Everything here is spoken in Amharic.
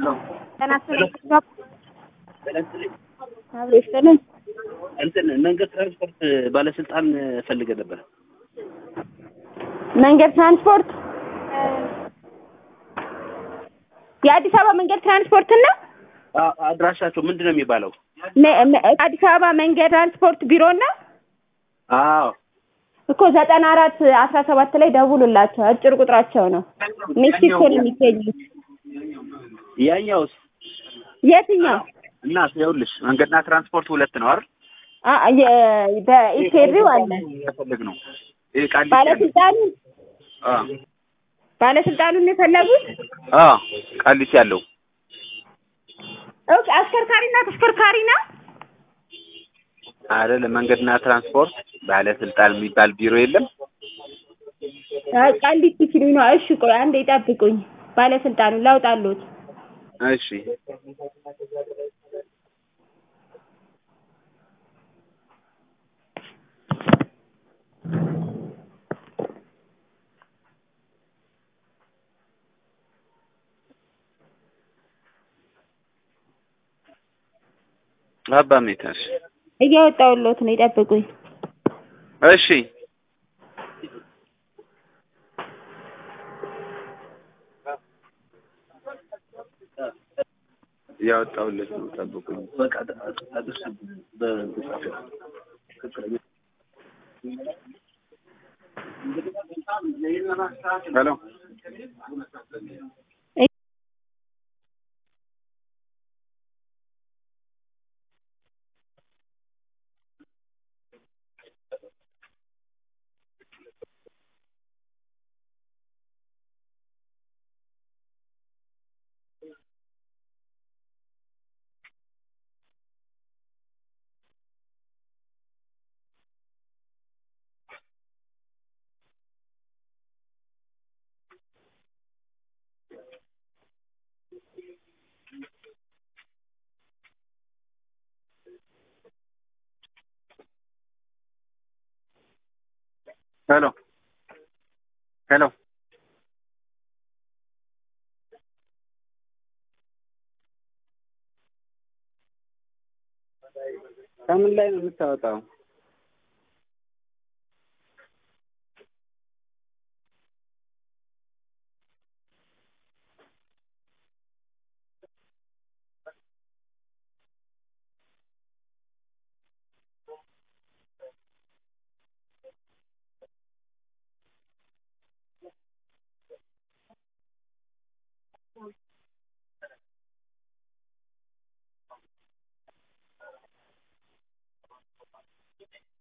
ጤና ይስጥልኝ። አብሮ ይስጥልኝ። እንትን መንገድ ትራንስፖርት ባለስልጣን ፈልገ ነበር። መንገድ ትራንስፖርት የአዲስ አበባ መንገድ ትራንስፖርት እና አ- አድራሻቸው ምንድን ነው የሚባለው? መ- መ- አዲስ አበባ መንገድ ትራንስፖርት ቢሮ እና አዎ እኮ ዘጠና አራት አስራ ሰባት ላይ ደውሉላቸው። አጭር ቁጥራቸው ነው። ሜክሲኮ ነው የሚገኙት። ያኛውስ የትኛው እና ይኸውልሽ መንገድና ትራንስፖርት ሁለት ነው አይደል? አ- የ- በኢፌድሪው አለ የፈለግ ነው ይሄ ቃሊቲ ያለው። ባለስልጣኑ አ ባለስልጣኑን የፈለጉት አ ቃሊቲ ያለው ኦኬ። አሽከርካሪና ተሽከርካሪ ነው። አይደል? መንገድና ትራንስፖርት ባለስልጣን የሚባል ቢሮ የለም? አይ ቃሊቲ ሲሉ ነው። እሺ ቆይ አንዴ ይጠብቁኝ። ባለስልጣኑ ላውጣሉት። እሺ አባ ሜታሽ እያወጣሁሎት ነው። ይጠብቁኝ። እሺ ያወጣሁለት ነው። ጠብቁኝ። በቃ አድርስ ሄሎ ሄሎ ሄሎ ከምን ላይ ነው የምታወጣው?